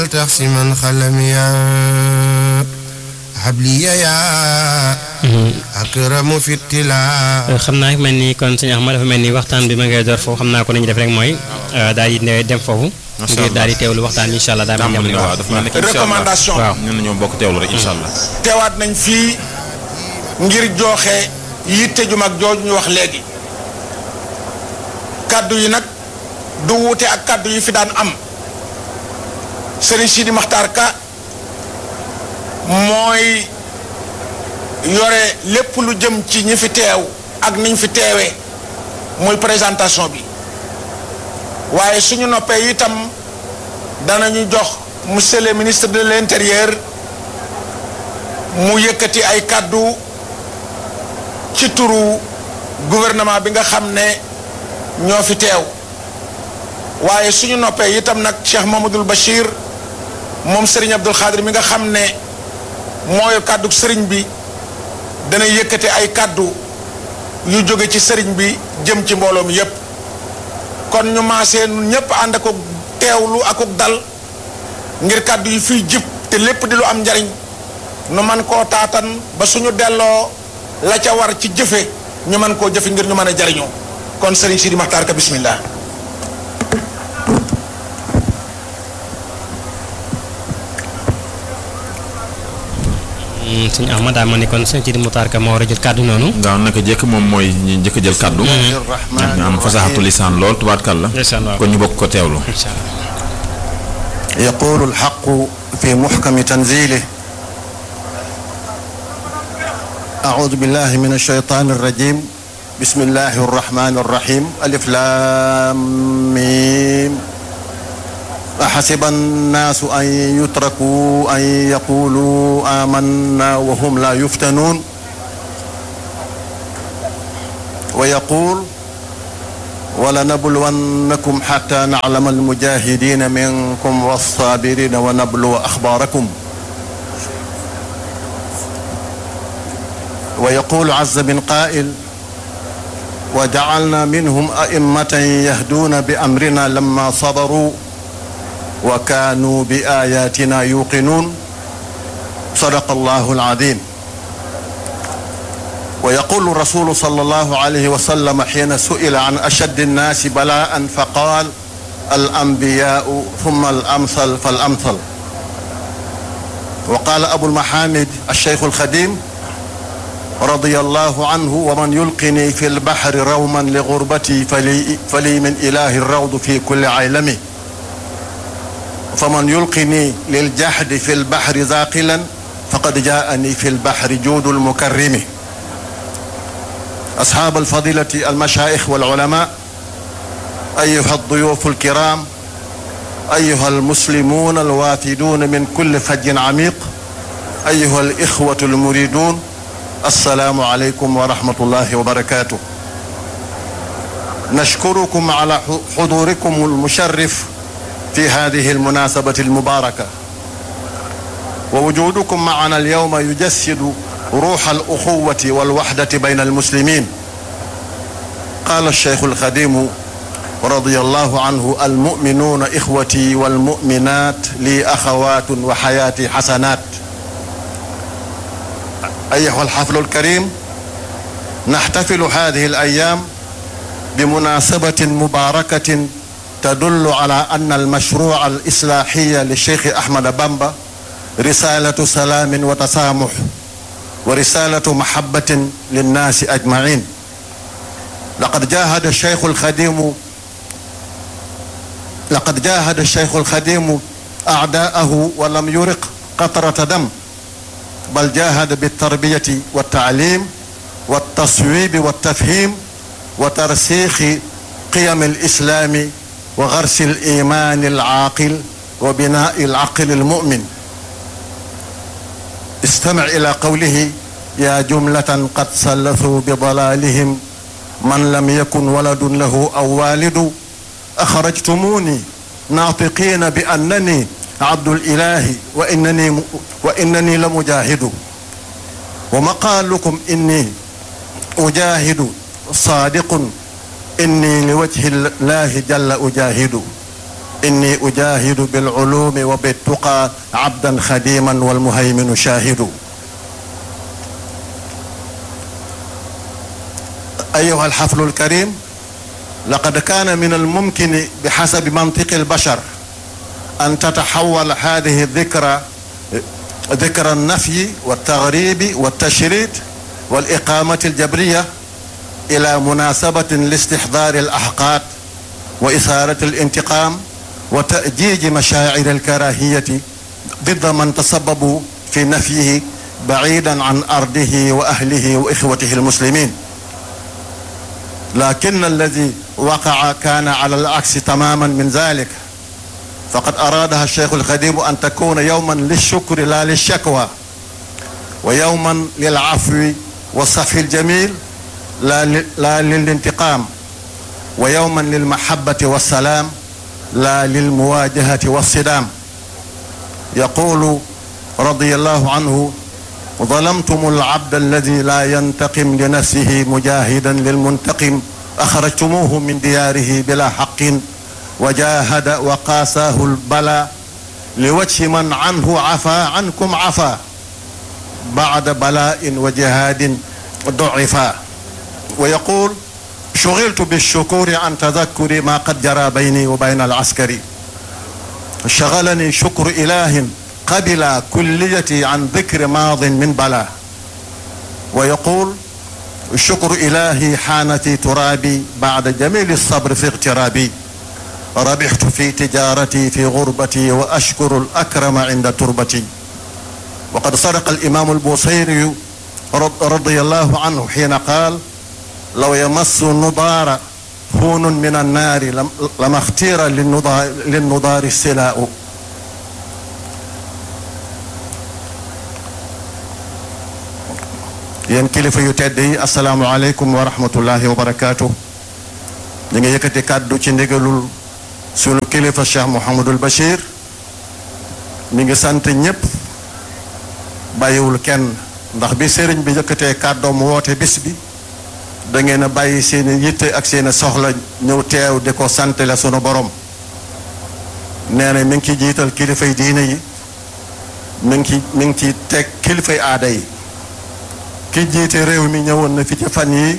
تحسما خلميا حبلي يا أكرم في التلا xam naa mel ni kon sëñ Axma dafa mel ni waxtaan bi ma ngay door foofu xam naa ko nañu def rek mooy daal di dem foofu. ngir daal di teewlu waxtaan bi incha allah daal di tàmbali waaw dafa mel ni incha allah recommandation waaw. ñun ñoo bokk teewlu rek incha allah. teewaat nañ fii ngir jooxe yitte ju mag jooju ñu wax léegi kàddu yi nag du wuute ak kàddu yi fi daan am Serigne Sidi Makhtar Ka mooy yore lépp lu jëm ci ñi fi teew ak niñ fi teewee muy présentation bi waaye suñu noppee itam danañu jox monsieur le ministre de l'intérieur mu yëkkati ay kàddu ci turu gouvernement bi nga xam ne ñoo fi teew waaye suñu noppee itam nag Cheikh Mamadou Bachir moom Serigne Abdoul Khadir mi nga xam ne mooy kàddu Serigne bi dana yëkkati ay kàddu yu jóge ci Serigne bi jëm ci mbooloo mi yépp kon ñu maasee nun ñépp ànd ak teewlu ak dal ngir kàddu yi fiy jib te lépp di lu am njariñ nu man koo taatan ba suñu delloo la ca war ci jëfe ñu mën koo jëfe ngir ñu mën a jariñoo kon Serigne Sidi Makhtar Ka bismillah sëñ Axma daa ma ni kon sëñ Sidi Muxtaar Ka moo war a jël kàddu noonu. daaw naka jëkk moom mooy ñi njëkk a jël kàddu. ñu am fasaxatu lisaan lool tubaarkàlla. ndeysaan waaw. kon ñu bokk ko teewlu. incha allah. يقول الحق في محكم تنزيله أعوذ بالله من الشيطان الرجيم بسم الله الرحمن الرحيم ألف لام ميم أحسب الناس أن يتركوا أن يقولوا آمنا وهم لا يفتنون ويقول ولنبلونكم حتى نعلم المجاهدين منكم والصابرين ونبلو أخباركم ويقول عز من قائل وجعلنا منهم أئمة يهدون بأمرنا لما صبروا وكانوا بآياتنا يوقنون صدق الله العظيم ويقول الرسول صلى الله عليه وسلم حين سئل عن أشد الناس بلاء فقال الأنبياء ثم الأمثل فالأمثل وقال أبو المحامد الشيخ الخديم رضي الله عنه ومن يلقني في البحر روما لغربتي فلي, فلي من إله الروض في كل عيلمه فمن يلقني للجحد في البحر ذاقلا فقد جاءني في البحر جود المكرم أصحاب الفضيلة المشايخ والعلماء أيها الضيوف الكرام أيها المسلمون الوافدون من كل فج عميق أيها الإخوة المريدون السلام عليكم ورحمة الله وبركاته نشكركم على حضوركم المشرف في هذه المناسبة المباركة ووجودكم معنا اليوم يجسد روح الأخوة والوحدة بين المسلمين قال الشيخ الخديم رضي الله عنه المؤمنون إخوتي والمؤمنات لي أخوات وحياتي حسنات أيها الحفل الكريم نحتفل هذه الأيام بمناسبة مباركة تدل على أن المشروع الإصلاحي للشيخ أحمد بامبا رسالة سلام وتسامح ورسالة محبة للناس أجمعين لقد جاهد الشيخ الخديم لقد جاهد الشيخ الخديم أعداءه ولم يرق قطرة دم بل جاهد بالتربية والتعليم والتصويب والتفهيم وترسيخ قيم الإسلام وغرس الإيمان العاقل وبناء العقل المؤمن استمع إلى قوله يا جملة قد سلثوا بضلالهم من لم يكن ولد له أو والد أخرجتموني ناطقين بأنني عبد الإله وإنني, وإنني لمجاهد ومقالكم إني أجاهد صادق إني لوجه الله جل أجاهد إني أجاهد بالعلوم وبالتقى عبدا خديما والمهيمن شاهد أيها الحفل الكريم لقد كان من الممكن بحسب منطق البشر أن تتحول هذه الذكرى ذكرى النفي والتغريب والتشريد والإقامة الجبرية إلى مناسبة لاستحضار الأحقاد وإثارة الانتقام وتأجيج مشاعر الكراهية ضد من تسببوا في نفيه بعيدا عن أرضه وأهله وإخوته المسلمين لكن الذي وقع كان على العكس تماما من ذلك فقد أرادها الشيخ الخديم أن تكون يوما للشكر لا للشكوى ويوما للعفو والصفح الجميل لا, لا للانتقام ويوما للمحبة والسلام لا للمواجهة والصدام يقول رضي الله عنه ظلمتم العبد الذي لا ينتقم لنفسه مجاهدا للمنتقم أخرجتموه من دياره بلا حق وجاهد وقاساه البلاء لوجه من عنه عفا عنكم عفا بعد بلاء وجهاد ضعفا ويقول شغلت بالشكور عن تذكر ما قد جرى بيني وبين العسكري شغلني شكر إله قبل كليتي عن ذكر ماض من بلا ويقول شكر إلهي حانتي ترابي بعد جميل الصبر في اغترابي ربحت في تجارتي في غربتي وأشكر الأكرم عند تربتي وقد صدق الإمام البوصيري رضي الله عنه حين قال لو يمس النضار هون من النار لما اختير للنضار, للنضار السلاء yéen kilifa yu tedd yi asalaamualeykum wa rahmatullahi wa barakaatu ñu ngi yëkkati kàddu ci ndigalul sunu kilifa cheikh Mouhamadul Bachir mi ngi sant ñépp bàyyiwul kenn ndax bi sëriñ bi yëkkatee kàddoom woote bis bi da ngeen a bàyyi seeni yitte ak seeni soxla ñëw teew di ko sant la sunu borom nee na mi ngi ci jiital kilifay diine yi mi ngi ci mi ngi ci teg kilifay aada yi ki jiite réew mi ñëwoon na fi ci fan yi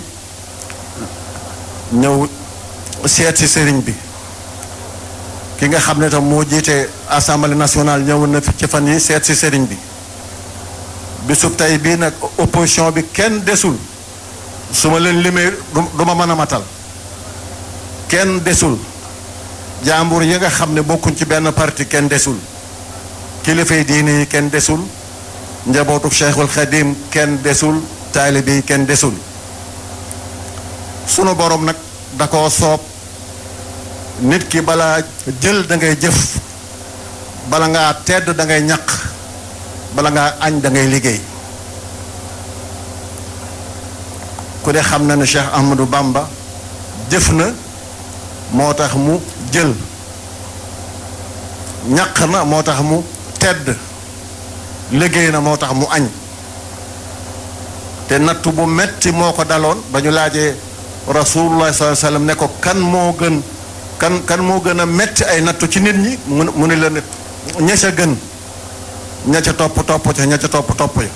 ñëw seet si sëriñ bi ki nga xam ne tam moo jiite assemblée nationale ñëwoon na fi ci fan yi seet si sëriñ bi bisub tey bii nag opposition bi kenn desul su ma leen limee du ma mën a matal kenn desul jàmbur yi nga xam ne bokkuñ ci benn parti kenn desul kilifay diine yi kenn desul njabootu cheikhul xadim kenn desul taalibe yi kenn desul sunu borom nag da koo soob nit ki balaa jël da ngay jëf bala ngaa tedd da ngay ñaq bala ngaa añ da ngay liggéey ku de xam na ne Cheikh Ahmadou Bamba jëf na moo tax mu jël ñaq na moo tax mu tedd liggéey na moo tax mu añ te nattu bu metti moo ko daloon ba ñu laajee rasulullah sallallahu alayhi wasallam ne ko kan moo gën kan kan moo gën a metti ay nattu ci nit ñi mu mu ne leen ña ca gën ña ca topp topp ca ña ca topp topp ya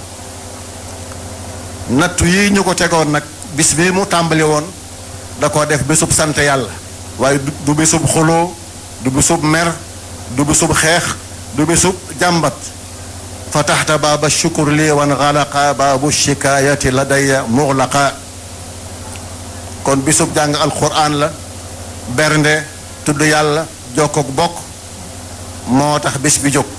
nattu yi ñu ko tegoon nag bis bi mu tàmbali woon da koo def bisub sant yàlla waaye du bisub xuloo du bisub mer du bisub xeex du bisub jàmbat fataxta baaba shukur lii wan xalaqa baabu shikaayati ladaya muxlaqa kon bisub jàng alquran la bernde tudd yàlla jokkook bokk moo tax bis bi jóg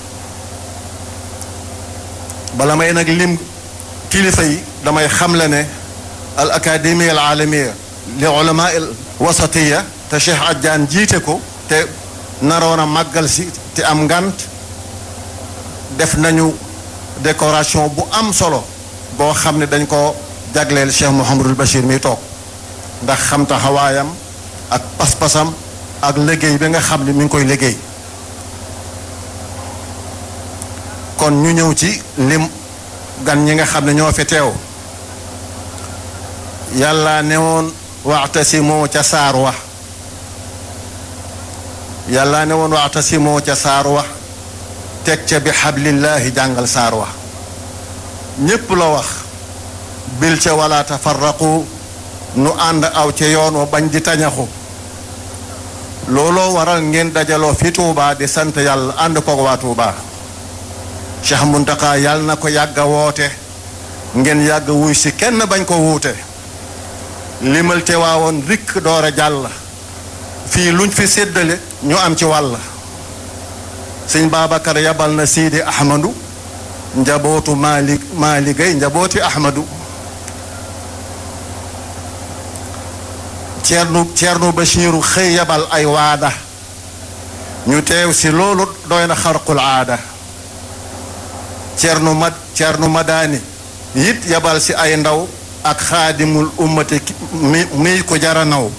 bala may nag lim kilifa yi damay xamle ne al académie al aalamiya li ulama al wasatiya te Cheikh Adjaan jiite ko te naroon a màggal si te am ngant def nañu décoration bu am solo boo xam ne dañ ko jagleel Cheikh Mouhamadul Bachir mi toog ndax xam taxawaayam ak pas-pasam ak liggéey bi nga xam ne mi ngi koy liggéey kon ñu ñëw ci lim gan ñi nga xam ne ñoo fi teew yàlla ne woon waxtasimoo ca saar wax yàlla ne woon waxtasimoo ca saar wax teg ca bi xablillaahi jàngal saar wax ñépp la wax bil ca wala tafarraqu nu ànd aw ca yoon wa bañ di tañaxu looloo waral ngeen dajaloo fi Tuubaa di sant yàlla ànd koog waa Tuubaa Cheikh Muntaxa yàlla na ko yàgg a woote ngeen yàgg wuy si kenn bañ ko wuute limal te waawoon rikk door a jàll fii luñ fi séddale ñu am ci wàll sëñ Babacar yabal na Sidi Ahmadu njabootu Maalik Maaligay njabooti Ahmadu Ceerno Ceerno Bachiru xëy yabal ay waada ñu teew si loolu doy na xarqul aada Ceerno Mad Ceerno Madaani it yabal si ay ndaw ak xaadimul ummati mi mi ko jara naw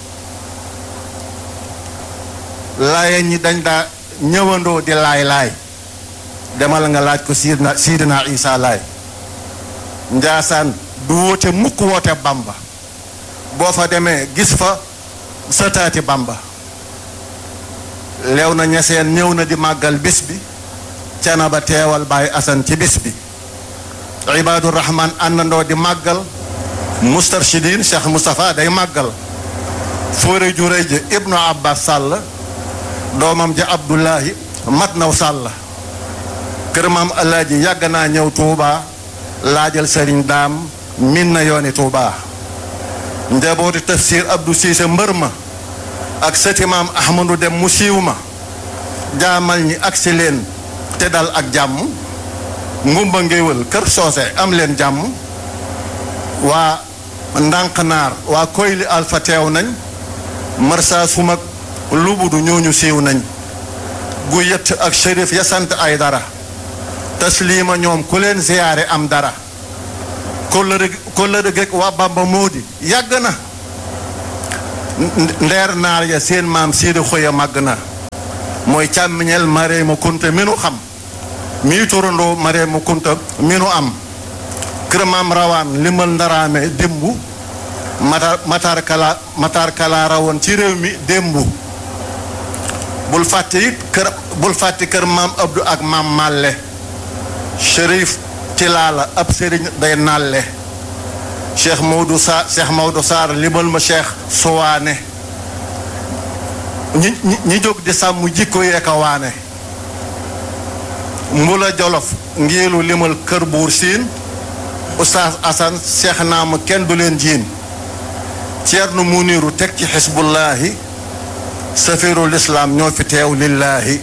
laaya ñi dañ daa ñëwandoo di laay laay demal nga laaj ko siidna siidna isa laay njaasaan du woote mukk woote bamba boo fa demee gis fa sëtaati bamba leew na ñeseen ñëw na di màggal bis bi cana ba teewal baay asan ci bis bi ibaadu rahman àndandoo di màggal mustarshidin cheikh moustapha day màggal fóore ju rëy ji ibnu abbas sàll doomam ja abdullahi mat naw sàll kër maam alaaji yàgg naa ñëw tuuba laajal sëriñ daam min na yooni tuuba njabooti tafsir abdou siise mbër ma ak sëti maam ahmadu dem mu siiw ma jaamal ñi agsi leen te dal ak jàmm ngumba ngéwël kër soose am leen jàmm waa ndànk naar waa koyli alfa teew nañ marsa sumak lubudu ñooñu siiw nañ gu yett ak shérif ya sant ay dara tasliima ñoom ku leen ziyaare am dara kóllëre kóllëre gek waa bamba moo di yàgg na ndeer naar ya seen maam siidi xoya màgg na mooy càmmiñel Mareema Kunta mi nu xam mii turandoo Mareema Kunta mi nu am kër maam rawaan limal ndaraame démbu matar matar kala matar kala rawoon ci réew mi démbu bul fàtte it kër bul fàtte kër maam Abdou ak maam Malle Chérif Tilaala ab sëriñ day nalle Cheikh Maodo Sa Cheikh Maodo Sarr limal ma Cheikh Sowaane ñi ñi ñi jóg di sàmm jikko yeeka waane mbula jolof ngiilu limal kër buur siin Oustaz Assane Cheikh naama kenn du leen jiin Ceerno Muniru teg ci xisbullaahi safirul islaam ñoo fi teew lillaahi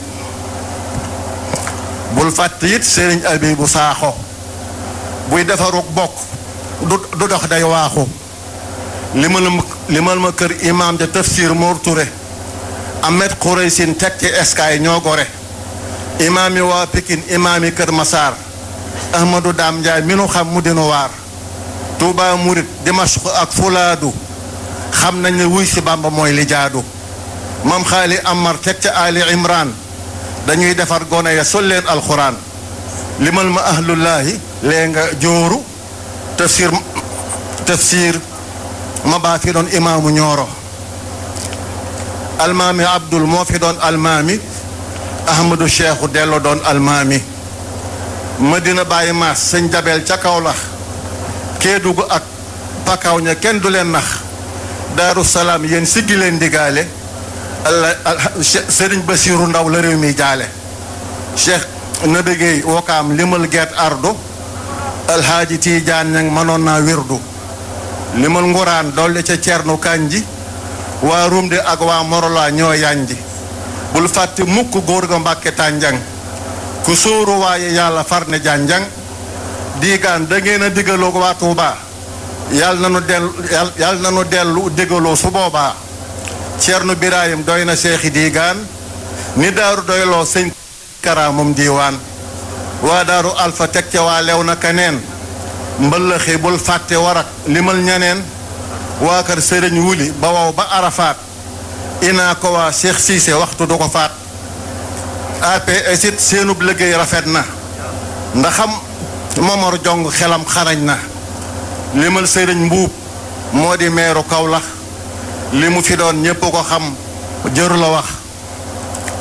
bul fàtte it sëriñ Abibu Saaxo buy defaruk bokk du du dox day waaxu limal ma limal ma kër imaam ja tafsir Mor Touré Ahmed Khouraysin teg ci eskaay ñoo gore imaam yi waa Pikin imaam yi kër Masaar Ahmadou Daam Njaay mi nu xam mu dinu waar Touba Murit Dimashq ak Fulaadu xam nañ ne wuy si Bàmba mooy li jaadu mam xaali Amar teg ca Ali Imran dañuy defar gone ya sol leen alxuraan limal ma ahlullaahi lee nga jooru tafsir tafsir ma baa fi doon imaamu ñooro almaami abdul moo fi doon almaami ahmadu cheikhu dello doon almaami madina bàyyi maas sëñ jabel ca kawlax kéedugu ak pakaw ña kenn du leen nax daaru salaam yéen siggi leen digaale alla sëriñ basiiru ndaw la réew mi jaale cheikh nabigéey wokaam limal geet ardu alhaaji tiijaan ñang mënoon naa wirdu limal nguraan dolli ca cernu kanji waa rumde ak waa morola ñoo yanji bul fàtte mukk góor ga mbàkke tànjang ku sóoru waaye yàlla far ne jànjang diigaan da ngeen a diggaloo waa Tuuba yàlla na nu dellu yàlla na nu dellu diggaloo su boobaa Ceerno Birahim doy na seexi diigaan ni daaru doyloo sëñ karaamum diiwaan waa daaru alfa teg ca waa lew na kaneen mbëllëxi bul fàtte warak limal ñaneen waa kër sëriñ wuli ba wow ba arafaat inaa ko waa Cheikh Cissé waxtu du ko faat APS it seenub liggéey rafet na ndaxam Momar Jong xelam xarañ na limal sëriñ mbuub moo di meeru Kawlax li mu fi doon ñépp ko xam jëru la wax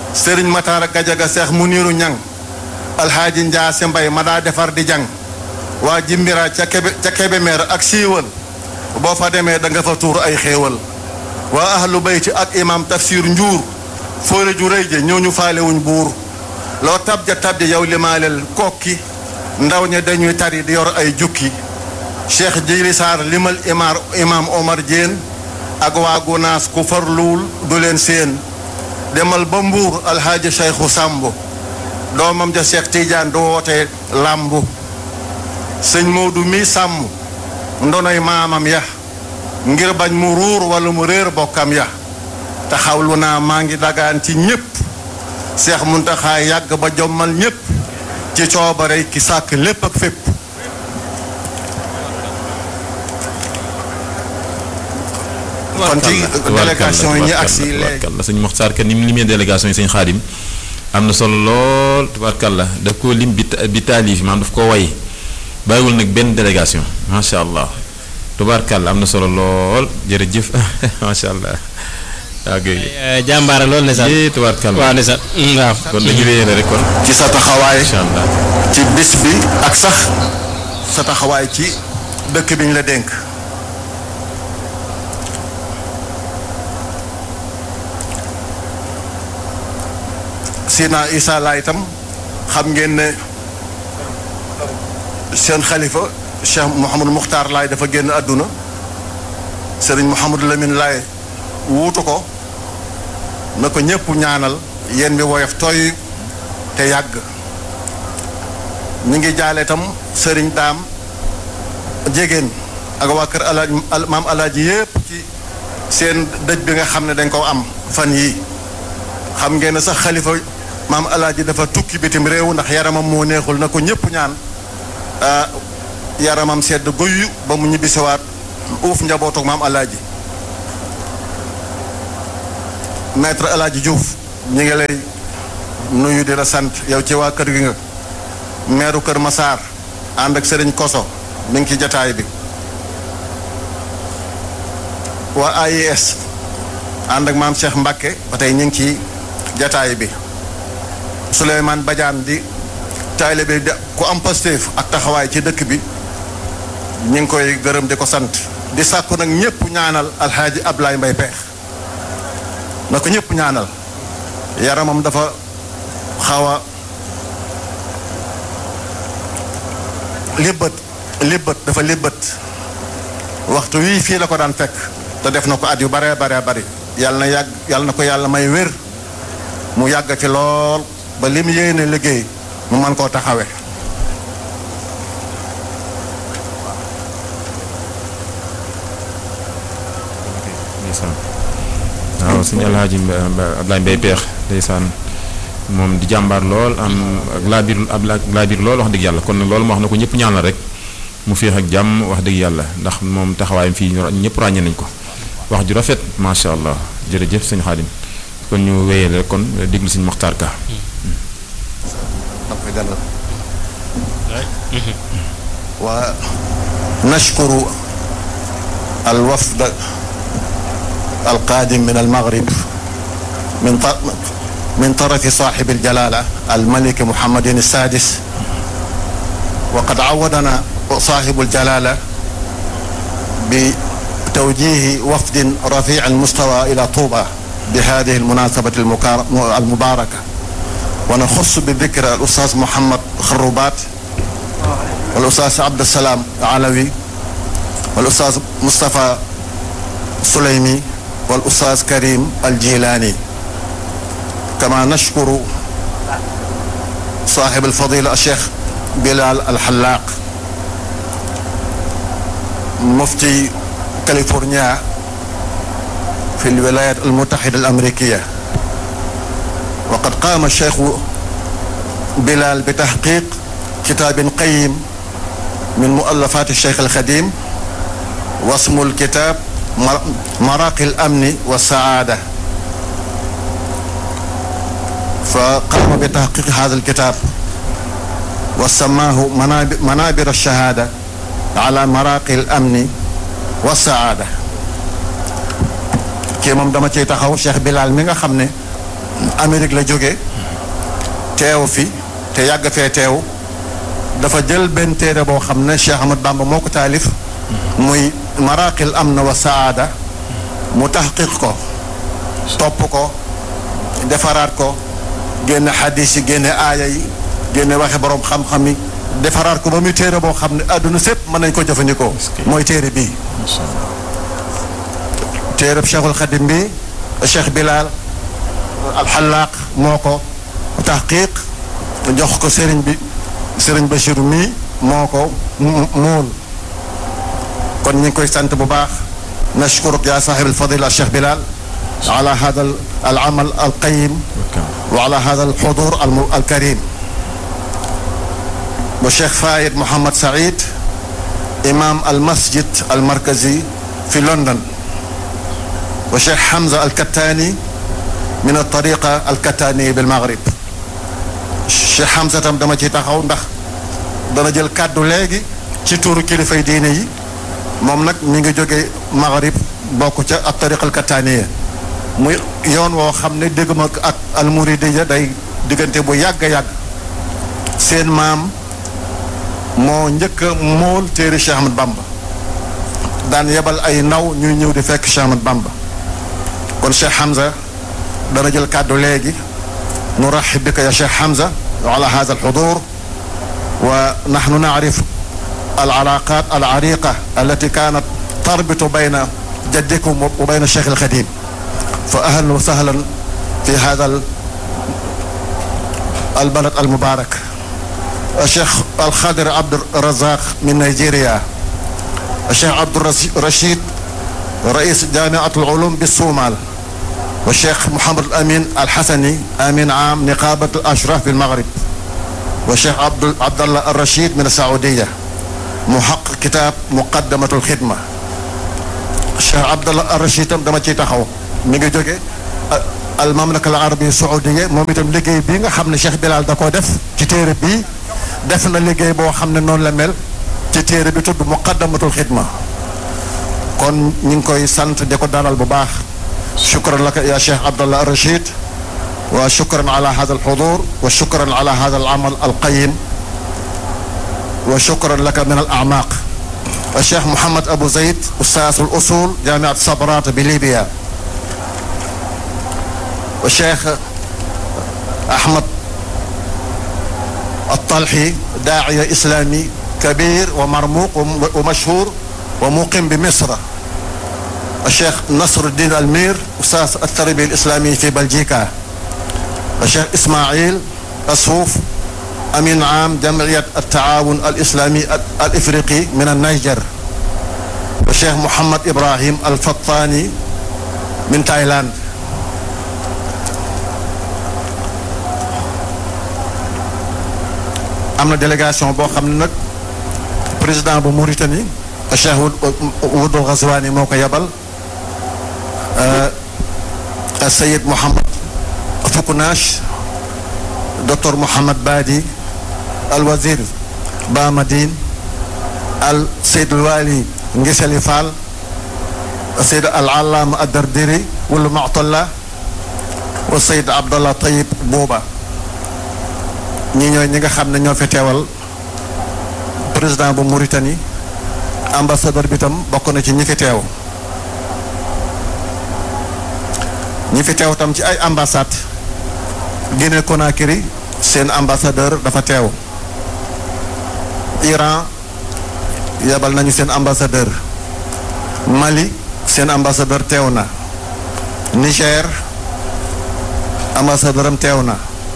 sëriñ Mataara Gajaga Seex Muniiru Ñang alxaaji Njaase Mbay ma daa defar di jàng waa jimbira ca kebe ca Kebemer ak siiwal boo fa demee da nga fa tuur ay xéewal waa ahlu bayti ak imam tafsir njuur fóore ju rëy je ñoo ñu faalewuñ buur loo tabja tabja yow limaaleel kokki ndaw ña dañuy tari di yor ay jukki cheikh jili saar limal imaar imam omar Diène ak waa gunaas ku farluwul du leen seen demal ba mbuur alxaaji cheikhu sàmb doomam ja cheikh tidiane du woote làmbu sëñ Moodu mi sàmm ndonoy maamam ya ngir bañ mu ruur wala mu réer bokkam ya taxawlu naa maa ngi dagaan ci ñépp seex muntaxaa yàgg ba jommal ñépp ci coobare ki sàkk lépp ak fépp kon ci délégation yi ñi agsi léegi tubaarkalla sëñ Moxtaar Ka ni mu limee délégation yi sëñ Xaadim am na solo lool tubaarkalla daf ko lim bi bi taalif maanaam daf ko way bàyyiwul nag benn délégation macha allah tubaarkalla am na solo lool jërëjëf macha allah waaw kay jàmbaara lool ne sax yee tubaarkalla waaw ne sax waaw kon dañu wéyale rek kon ci sa taxawaay incha allah ci bis bi ak sax sa taxawaay ci dëkk bi ñu la dénk Sina Isa Laay itam xam ngeen ne seen xalifa Cheikh Mouhamadou Muxtaar Laay dafa génn àdduna Serigne Mouhamadou Lamine Laay wuutu ko na ko ñëpp ñaanal yéen bi woyof tooy te yàgg ñu ngi jaale itam sëriñ daam jégéen ak waa kër alaaj maam alaaji yépp ci seen dëj bi nga xam ne dañ ko am fan yii xam ngeen ne sax xalifa maam alaaji dafa tukki bitim réew ndax yaramam moo neexul na ko ñëpp ñaan yaramam sedd goyu ba mu ñibbisiwaat uuf njabootu maam alaaji maître alaaji Diouf ñi ngi lay nuyu di la sant yow ci waa kër gi nga meeru kër Masaar ànd ak sëriñ Koso mi ngi ci jataay bi waa AIS ànd ak maam Cheikh Mbacke ba tey ñu ngi ci jataay bi Souleymane Badiane di taalibe bi ku am Pastef ak taxawaay ci dëkk bi ñu ngi koy gërëm di ko sant di sàkku nag ñëpp ñaanal alxaaji Ablaye Mbay Peex na ko ñëpp ñaanal yaramam dafa xaw a libbët libbët dafa libbët waxtu wii fii la ko daan fekk te def na ko at yu bare bare bari yàlla na yàgg yàlla na ko yàlla may wér mu yàgg fi lool ba lim yéene liggéey mu mën koo taxawe waaw sëñ Alhaaji Ablaye Mbaye Peex ndeysaan moom di jàmbaar lool am ak laabiir ab laabiir lool wax dëgg yàlla kon nag loolu mu wax na ko ñëpp ñaanal rek mu féex ak jàmm wax dëgg yàlla ndax moom taxawaayam fii ñëpp ràññee nañ ko wax ju rafet macha allah jërëjëf sëñ Xaadim kon ñu wéyale kon déglu sëñ Moxtaar Ka ونشكر الوفد القادم من المغرب من من طرف صاحب الجلالة الملك محمد السادس وقد عودنا صاحب الجلالة بتوجيه وفد رفيع المستوى إلى طوبى بهذه المناسبة المباركة ونخص بذكر الأستاذ محمد خروبات والأستاذ عبد السلام علوي والأستاذ مصطفى سليمي والأستاذ كريم الجيلاني كما نشكر صاحب الفضيلة الشيخ بلال الحلاق مفتي كاليفورنيا في الولايات المتحدة الأمريكية وقد قام الشيخ بلال بتحقيق كتاب قيم من مؤلفات الشيخ الخديم واسم الكتاب مراقي الأمن والسعادة فقام بتحقيق هذا الكتاب وسماه منابر الشهادة على مراقي الأمن والسعادة kii moom dama ciy taxaw Cheikh Bilal mi nga xam ne Amérique la jóge teew fi te yàgg fee teew dafa jël benn téere boo xam ne Cheikh Ahmad Bamba moo ko taalif muy maraqil am na wa saada mu taxqiq ko topp ko defaraat ko génne xadis yi génne aaya yi génne waxe borom xam-xam yi defaraat ko ba muy téere boo xam ne àdduna sépp mën nañ ko jëfandikoo mooy téere bii téereb Cheikhul Xadim bi Cheikh Bilal alxalaaq moo ko taxqiq jox ko sëriñ bi sëriñ Bachir mii moo ko muul kon ñu ngi koy sant bu baax nashkuruk yaa saaxib alfadila Cheikh Bilal ala hada al amal al qayim wa ala hada al xudur al karim wa Cheikh Fayed Mohamed Saïd imam al masjid al markazi fi London wa Cheikh Hamza al Kattani min al tariqa al Kattani bil Maghrib Cheikh Hamza tam dama ciy taxaw ndax dana jël kàddu léegi ci tuuru kilifay diine yi moom nag mi ngi jóge Maghrib bokk ca ak tariqa al Kattaniya muy yoon woo xam ne dégg ma ak al Muridiya day diggante bu yàgg a yàgg seen maam moo njëkk a mool téere Cheikh Ahmad Bamba daan yebal ay ndaw ñuy ñëw di fekk Cheikh Ahmad Bamba kon Cheikh Hamza dana jël kàddu léegi nuraxib bika ya Cheikh Hamza ala hada alxudur wa naxnu nacrif alcalaqat alcariqa allati kanat tarbitu bayna jaddikum wa bayna Cheikh alxadim fa ahlan wa sahlan fi hada albalad almubarak الشيخ الخضر عبد الرزاق من نيجيريا الشيخ عبد الرشيد رئيس جامعة العلوم بالصومال والشيخ محمد الأمين الحسني أمين عام نقابة الأشراف بالمغرب والشيخ عبد عبد الله الرشيد من السعودية محقق كتاب مقدمة الخدمة الشيخ عبد الله الرشيد دما تي تاخاو ميغي جوغي المملكة العربية السعودية moom itam liggéey bii nga xam ne Cheikh Bilal da koo def ci téere bii def na liggéey boo xam ne noonu la mel ci téere bi tudd muqaddamatul xidma kon ñu ngi koy sant di ko dalal bu baax shukran laka ya cheikh abdallah rachid wa shukran ala hada alxudur wa shukran ala hada alamal alqayim wa shukran laka min alacmaq الشيخ محمد أبو زيد أستاذ الأصول جامعة صبرات بليبيا والشيخ أحمد الطلحي داعية إسلامي كبير ومرموق ومشهور ومقيم بمصر الشيخ نصر الدين المير أستاذ التربية الإسلامية في بلجيكا الشيخ إسماعيل أسوف أمين عام جمعية التعاون الإسلامي الإفريقي من النيجر الشيخ محمد إبراهيم الفطاني من تايلاند am na délégation boo xam ne nag président bu Mauritanie Cheikh Wudul Ghazwani moo ko yebal Sayid Mohamed Foukounach docteur Mohamed Badi al wazir Bamadine al Seyd Wali Ngisali Fall Seyd al Allama Adardiri wala Mu'talla wa Seyd Abdallah Tayib Bouba ñi ñooy ñi nga xam ne ñoo fi teewal président bu Mauritanie ambassadeur bi tam bokk na ci ñi fi teew ñi fi teew tam ci ay ambassade Guinée Conakry seen ambassadeur dafa teew Iran yebal nañu seen ambassadeur Mali seen ambassadeur teew na Niger ambassadeur am teew na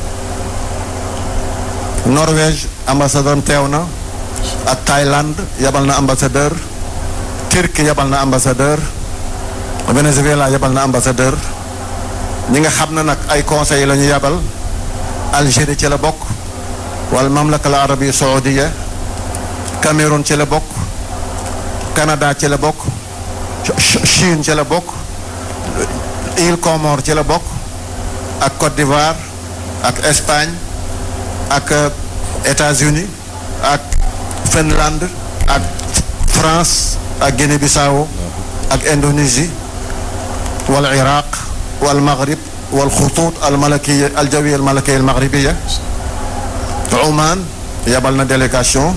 Norvège ambassadeur am teew na ak Thaïlande yebal na ambassadeur Turquie yebal na ambassadeur Venezuela yebal na ambassadeur ñi nga xam ne nag ay conseil la ñu yebal Algérie ci la bokk wala mamlaka al arabia saoudia Cameroun ci la bokk Canada ci la bokk Chine ci la bokk île Comores ci la bokk ak Côte d'Ivoire ak Espagne ak États-Unis ak Finlande ak France ak Guinée-Bissau ak Indonésie wal Iraq wal Maghrib والخطوط الملكية الجوية الملكية المغربية عمان يبلنا délégation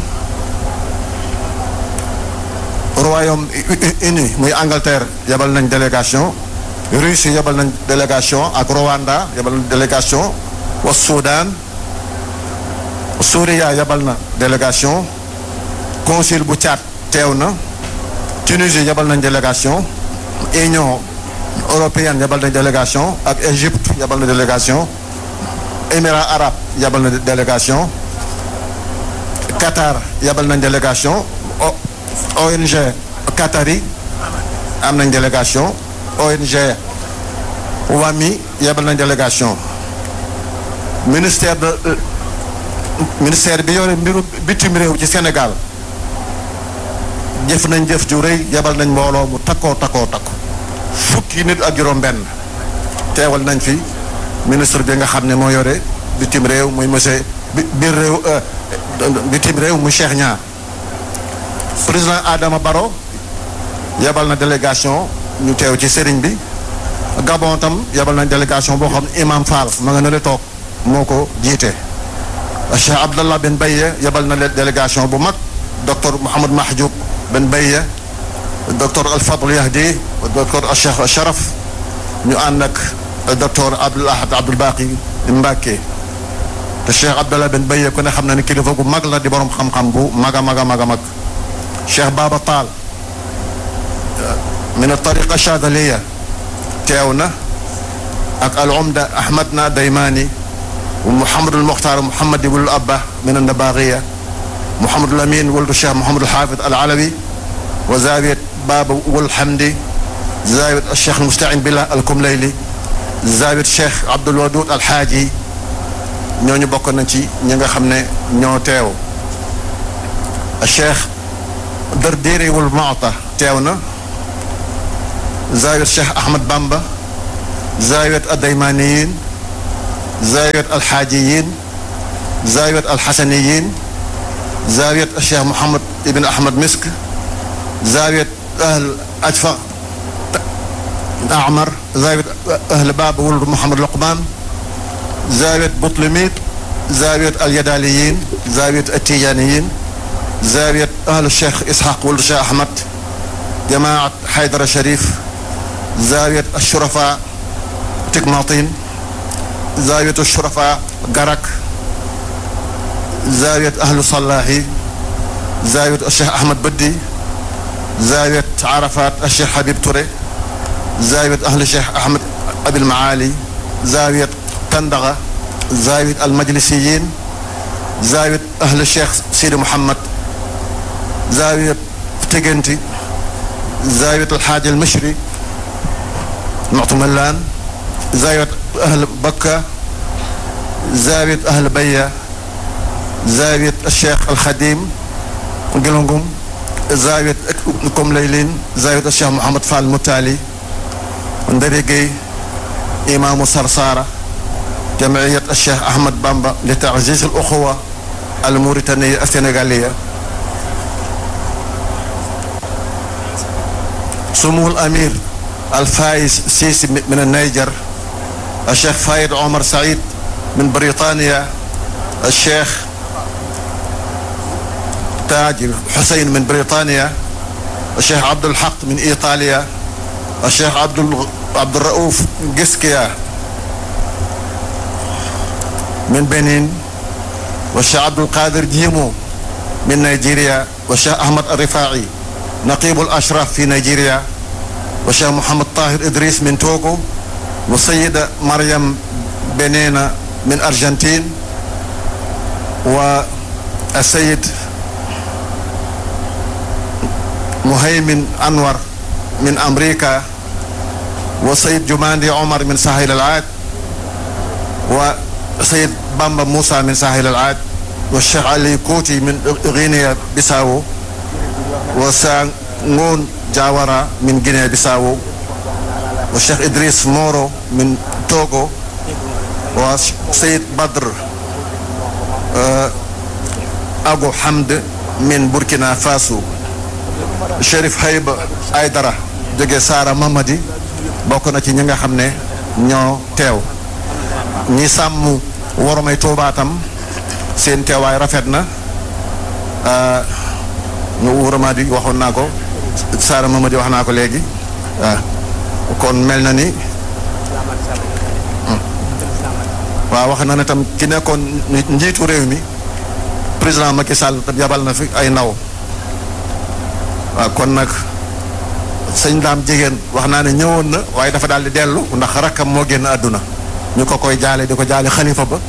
royaume uni muy Angleterre yabal nañ délégation Russie yabal nañ délégation ak Rwanda yabal nañ délégation wa Soudan Souria yabal na délégation consul bu Tchad teew na Tunisie yabal nañ délégation Union européenne yabal nañ délégation ak Égypte yabal na délégation Émirats arabes yabal na délégation Qatar yabal nañ délégation ONG Qatari am nañ délégation ONG WAMI yabal nañ délégation ministère de ministère bi yore mbiru bitim réew ci Sénégal jëf nañ jëf ju rëy yabal nañ mbooloo mu takkoo takkoo takku fukki nit ak juróom-benn teewal nañ fi ministre bi nga xam ne moo yore bitim réew muy monsieur bi biir réew bitim réew mu Cheikh Niang président Adama Barrow yabal na délégation ñu teew ci sëriñ bi Gabon tam yabal nañ délégation boo xam ne Imam Fall ma nga ne la toog moo ko jiite Cheikh Abdallah Ben Baye yabal na délégation bu mag docteur Mouhamad Mahjoub Ben Baye docteur Al Fadl Yahdi docteur Cheikh Sharaf ñu ànd ak docteur Abdoul Ahad Abdoul Baqi Mbacke te Cheikh Abdallah Ben Baye ku ne xam na ne kilifa gu mag la di borom xam-xam bu mag a mag a mag a mag Cheikh Baba Taal min tariqa Chadaliya teew na ak al umda Ahmad na Daymani ومحمد المختار محمد بن الأبة من النباغية محمد الأمين ولد الشيخ محمد الحافظ العلوي وزاوية باب والحمدي زاوية الشيخ المستعين بالله الكمليلي زاوية الشيخ عبد الودود الحاجي ñooñu bokk nañ ci ñi nga xam ne ñoo teew الشيخ درديري والمعطى teewna زاوية الشيخ أحمد بامبا زاوية الديمانيين زاوية الحاجيين زاوية الحسنيين زاوية الشيخ محمد ابن أحمد مسك زاوية أهل أجفق أعمر زاوية أهل باب ولد محمد لقمان زاوية بطلميت زاوية اليداليين زاوية التيجانيين زاوية أهل الشيخ إسحاق ولد الشيخ أحمد جماعة حيدر الشريف زاوية الشرفاء تكماطين زاوية الشرفاء قرك زاوية أهل صلاحي زاوية الشيخ أحمد بدي زاوية عرفات الشيخ حبيب توري زاوية أهل الشيخ أحمد أبي المعالي زاوية تندغة زاوية المجلسيين زاوية أهل الشيخ سيدي محمد زاوية تجنتي زاوية الحاج المشري معطملان زاوية أهل بكة زاوية أهل بية زاوية الشيخ الخديم قلنقم زاوية كم ليلين زاوية الشيخ محمد فال المتالي ندريقي إمام صرصارة جمعية الشيخ أحمد بامبا لتعزيز الأخوة الموريتانية السنغالية سمو الأمير الفايز سيسي من النيجر الشيخ فايد عمر سعيد من بريطانيا الشيخ تاج حسين من بريطانيا الشيخ عبد الحق من ايطاليا الشيخ عبد عبد الرؤوف جسكيا من بنين والشيخ عبد القادر جيمو من نيجيريا والشيخ احمد الرفاعي نقيب الاشراف في نيجيريا والشيخ محمد طاهر ادريس من توغو والسيدة مريم بنينا من أرجنتين والسيد مهيمن أنور من أمريكا والسيد جماندي عمر من ساحل العاد وسيد بامبا موسى من ساحل العاد والشيخ علي كوتي من غينيا بيساو وسانغون جاورا من غينيا بيساو والشيخ إدريس مورو من توغو وسيد بدر أبو حمد من بوركينا فاسو شريف هيب أيدرا jóge Saara Mamadi bokk na ci ñi nga xam ne ñoo teew ñi sàmm woromay Tuubaa tam seen teewaay rafet na ñu wóoramaa di waxoon naa ko Saara Mamadi wax naa ko léegi waaw kon mel na ni waaw wax na ne tam ki nekkoon njiitu réew mi président Macky Sall tam yabal na fi ay ndaw waaw kon nag sëñ daam jigéen wax naa ne ñëwoon na waaye dafa daal di dellu ndax rakkam moo génn àdduna ñu ko koy jaale di ko jaale xalifa ba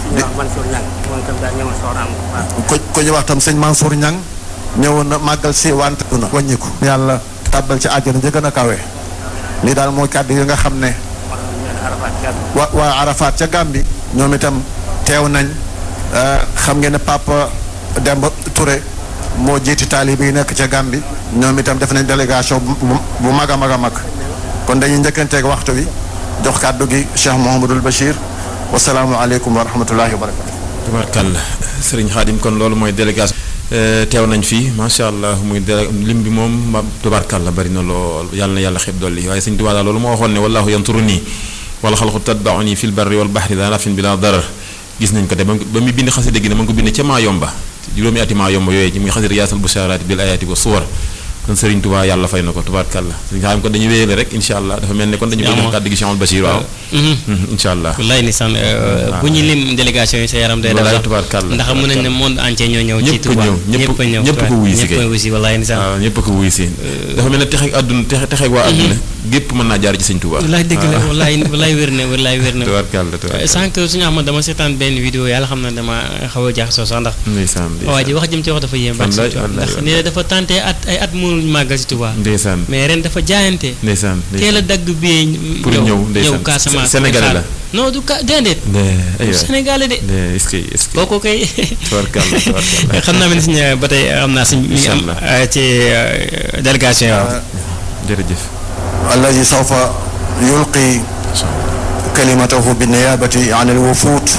ko ko ñu wax tam sëñ Mansour Niang ñëwoon na màggal si wante àdduna wàññiku yàlla tàbbal ci àjjana ja gën a kawe lii daal mooy kàddu yi nga xam ne wa waa Arafat ca Gàmbi ñoom itam teew nañ xam ngeen ne Papa Demba Touré moo jiiti taalibe yi nekk ca Gàmbi ñoom itam def nañ délégation bu mag a mag a mag kon dañuy njëkkanteeg waxtu wi jox kàddu gi Cheikh Mouhamadul Bachir wasalaamualeykum wa rahmatullahi wa barakatu tubaarkàlla sëriñ Xaadim kon loolu mooy délégation teew nañ fii macha allah muy délé lim bi moom ma tubaarkàlla bari na lool yàlla na yàlla xeeb dolli waaye sëñ Tuubaa daal loolu moo waxoon ne wallaahu yanturu nii wala xalqu tatbauni fil barri wal bahri daa nafin bila darar gis nañ ko te ba mu bind xasida gi ne ma ngi ko bind ca maa yomba juróomi ati maa yomba yooyu ci muy xasida yaasal bushaaraati bil ayaati wa suwar kon Serigne Touba yàlla fay na ko tubaarkàlla Serigne Xaadim kon dañuy wéyale rek incha allah dafa mel ne kon dañu bëgg kàddu gi Cheikh Bachir waaw incha allah wallaay ni san bu ñu lim délégation yi sa yaram day daw wallaay tubaarkàlla ndax mën nañ ne monde entier ñoo ñëw ci ñëpp Touba ñëw ñëpp a ñëw ñëpp ko wuy si ñëpp kay a wuy si wallaay ni san waaw ñëpp ko wuy si dafa mel ne texeeg àdduna texe texeeg waa àdduna gépp mën naa jaar ci Sëñ Touba wallaay dëgg la wallaay wallaay wér na wallaay wér na tubaarkàlla tubaarkàlla sànq suñu Ahmad dama seetaan benn vidéo yàlla xam na dama xaw a jaaxasoo sax ndax ndeysaan waa ji wax jëm ci wax dafa yéem baax si Wallaay, Touba wallaay, ndax nee na dafa tenté at ay at mënul màggal si Touba ndeysaan mais ren dafa jaayante ndeysaan teel a dagg bee Pour ñëw, ndeysaan. ñëw Casamance Sénégalais la. non du ka déedéet aywa Sénégalais de est-ce que est-ce que kooku kay tubaarkàlla tubaarkàlla xam naa ne si ba tey xam naa si mi ngi am Inch'Allah. euh, ci euh, délégation yi waaw jërëjëf الذي سوف يلقي كلمته بالنيابة عن الوفود